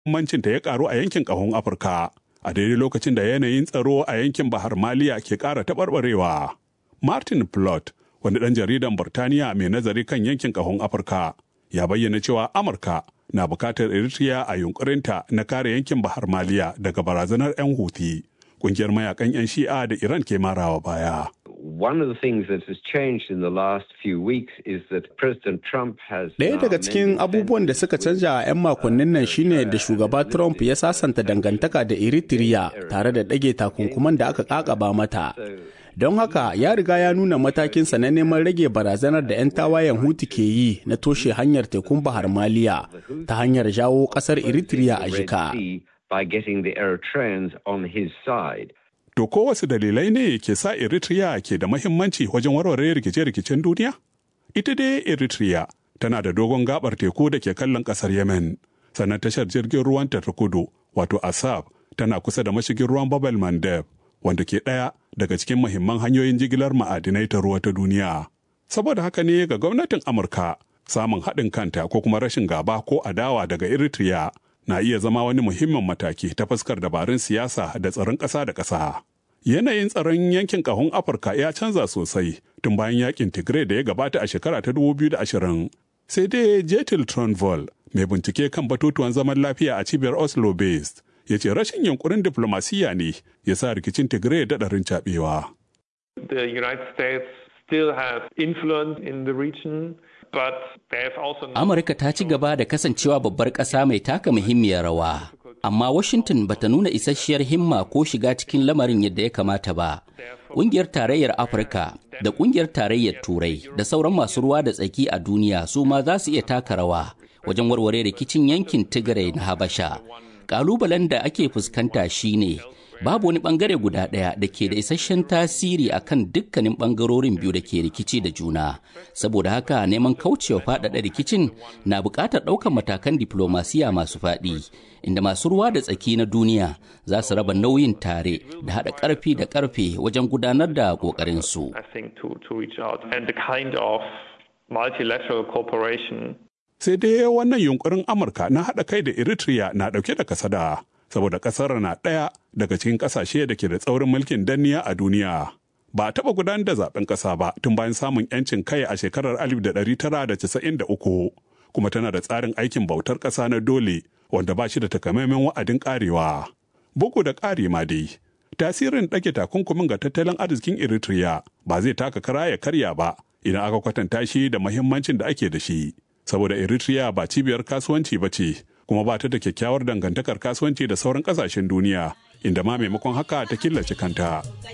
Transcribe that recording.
mancinta ya karu a yankin ƙahon Afirka a daidai lokacin da yanayin tsaro a yankin Bahar Maliya ke ƙara taɓarɓarewa. Martin Plot, wani ɗan jaridan Burtaniya mai nazari kan yankin ƙahon Afirka, ya bayyana cewa Amurka na bukatar Eritrea a yunkurinta na kare yankin Bahar Maliya daga barazanar 'yan Houthi, ƙungiyar mayakan 'yan Shi'a da Iran ke marawa baya. One of the things that has changed in the last few weeks is that President Trump has Ɗaya daga cikin abubuwan da suka canja a 'yan makonnin nan shine da shugaba Trump ya sasanta dangantaka da Eritrea tare da ɗage takunkuman da aka ƙaƙaba mata. Don haka ya riga ya nuna matakinsa na neman rage barazanar da 'yan tawayen Hutu ke yi na toshe hanyar tekun Bahar Maliya ta hanyar jawo ƙasar Eritrea a jika. by getting the Eritreans on his side. To ko wasu dalilai ne ke sa Eritrea ke da mahimmanci wajen warware rikice-rikicen duniya? Ita dai Eritrea tana da dogon gabar teku da ke kallon kasar Yemen, sannan tashar jirgin ruwan ta kudu wato Asab tana kusa da mashigin ruwan Babel Mandeb, wanda ke ɗaya daga cikin mahimman hanyoyin jigilar ma'adinai ta ruwa ta duniya. Saboda haka ne ga gwamnatin Amurka samun haɗin kanta ko kuma rashin gaba ko adawa daga Eritrea na iya zama wani muhimmin mataki ta fuskar dabarun siyasa da tsaron ƙasa da ƙasa. Yanayin tsaron yankin ƙahon Afirka ya canza sosai tun bayan yakin Tigray da ya gabata a shekara ta 2020. Sai dai Jetil Tronvol, mai bincike kan batutuwan zaman lafiya a cibiyar Oslo based, ya ce rashin yunkurin diflomasiyya ne ya sa rikicin Tigray daɗarin caɓewa. The United States still have influence in the region. Amurka ta ci gaba da kasancewa babbar ƙasa mai taka muhimmiyar rawa, amma Washington bata nuna isasshiyar himma ko shiga cikin lamarin yadda ya kamata ba. Ƙungiyar Tarayyar Afirka da Ƙungiyar Tarayyar Turai da sauran masu ruwa da tsaki a duniya su ma za su iya taka rawa wajen warware rikicin yankin Tigray na Habasha. Ƙalubalen da ake fuskanta shine babu wani bangare guda ɗaya da ke da isasshen tasiri a kan dukkanin bangarorin biyu da ke rikici da juna saboda haka neman kaucewa faɗaɗa rikicin na buƙatar ɗaukar matakan diplomasiya masu faɗi inda masu ruwa da tsaki na duniya za su raba nauyin tare da haɗa ƙarfi da ƙarfe wajen gudanar da ƙoƙarinsu. Sai dai wannan yunkurin Amurka na haɗa kai da Eritrea na ɗauke da kasada. saboda ƙasar na ɗaya daga cikin ƙasashe da ke da tsaurin mulkin danniya a duniya. Ba a taɓa gudanar da zaben ƙasa ba tun bayan samun 'yancin kai a shekarar 1993 kuma tana da tsarin aikin bautar ƙasa na dole wanda ba shi da takamaiman wa'adin ƙarewa. Bugu da ƙari ma dai, tasirin ɗage takunkumin ga tattalin arzikin Eritrea ba zai taka kara ya karya ba idan aka kwatanta shi da mahimmancin da ake da shi. Saboda Eritrea ba cibiyar kasuwanci ba ce, kuma ba ta da kyakkyawar dangantakar kasuwanci da sauran kasashen duniya inda ma maimakon haka ta killace kanta